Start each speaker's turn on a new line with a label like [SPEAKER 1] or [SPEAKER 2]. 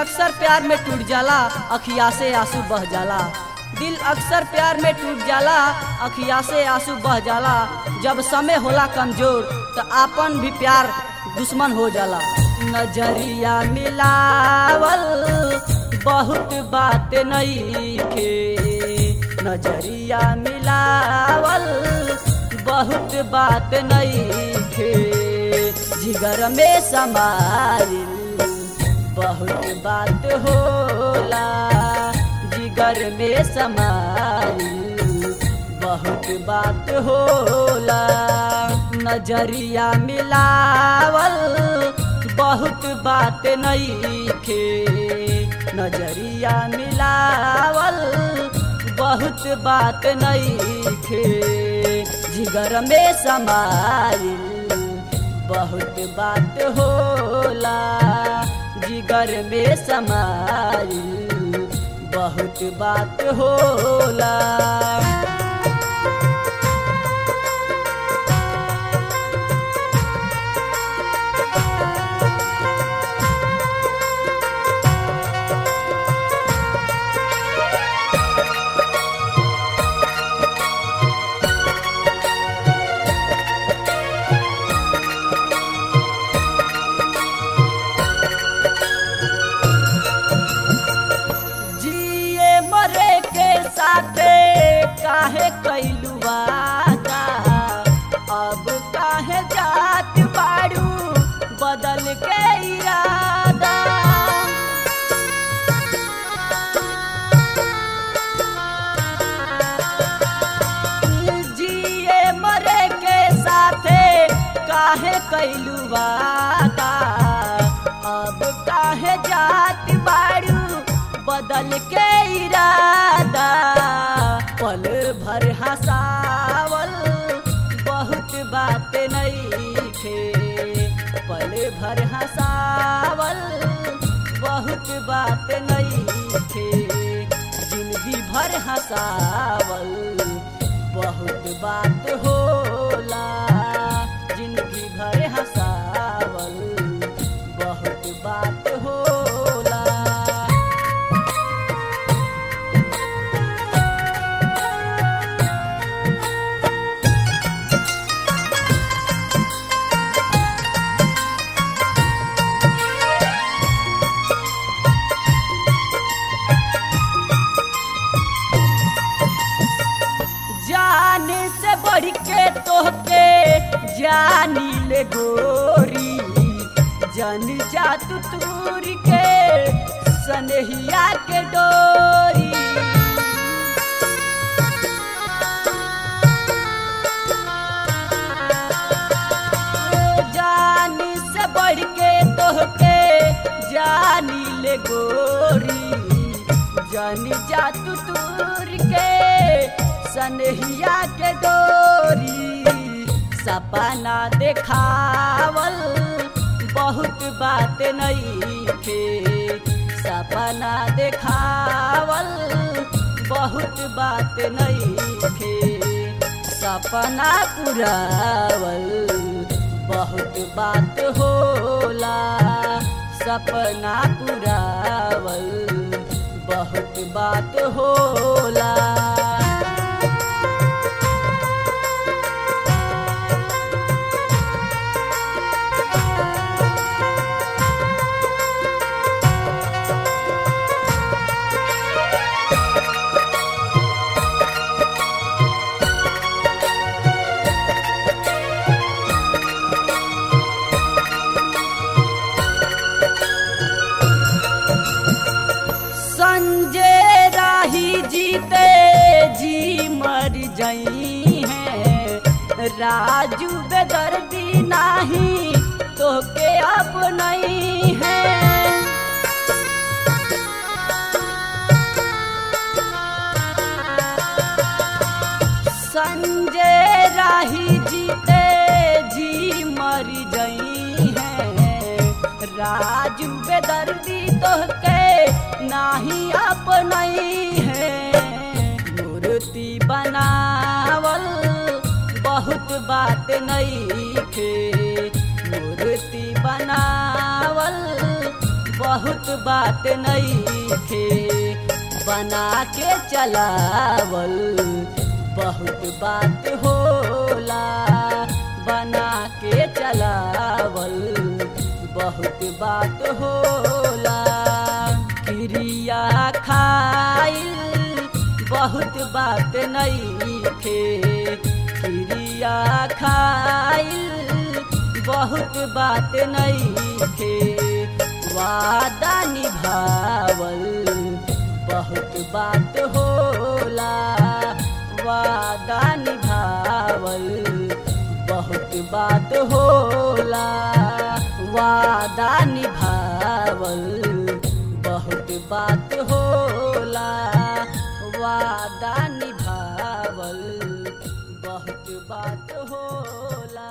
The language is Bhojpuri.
[SPEAKER 1] अक्सर प्यार में टूट जाला अखिया से आंसू बह जाला दिल अक्सर प्यार में टूट जाला अखिया से आंसू बह जाला जब समय होला कमजोर तो आपन भी प्यार दुश्मन हो जाला नजरिया मिलावल बहुत बात नईखे नजरिया मिलावल बहुत बात नईखे जिगर में समाइल बहुत बात होला जिगर में समाइल बहुत बात होला नजरिया मिलावल बहुत बात नईखे नजरिया मिलावल बहुत बात नईखे जिगर में समाइल बहुत बात होला जिगर में समाइल बहुत बात होला जिए मरे के साथे काहे कैलू वादा अब काहे जात बाड़ू बदल के इरादा जिए मरे के साथे काहे कैलू वादा अब काहे जात बाड़ू बदल के इरादा पल भर हंसावल बहुत बात नईखे पल भर हंसावल बहुत बात नईखे जिंदगी भर हंसावल बहुत बात होला जिंदगी भर हंसावल बहुत बात होला जान से बढ़ के तोहके जानी ले गोरी जन जा तू तूर के सनहिया के डोरी जान से बढ़ के तोहके जानी ले गोरी जानी जा तू तूर के सनहिया के डोरी सपना देखावल बहुत बात नईखे सपना देखावल बहुत बात नईखे सपना पुरावल बहुत बात होला सपना पुरावल बहुत बात होला संजय राही जीते जी मर जई है राजू बेदर्दी नाही तो के अब नहीं है संजय राही जीते जी मर जई है राजू बेदर्दी तो के नाही अपनई है मूर्ति बनावल बहुत बात नईखे मूर्ति बनावल बहुत बात नहीं थे बना के चलावल बहुत बात होला बना के चलावल बहुत बात होला क्रिया खाइल बहुत बात नहीं थे क्रिया खाइल बहुत बात नहीं थे वादा निभावल बहुत बात होला वादा निभावल बहुत बात होला वादा निभावल बहुत बात होला वादा निभावल बहुत बात होला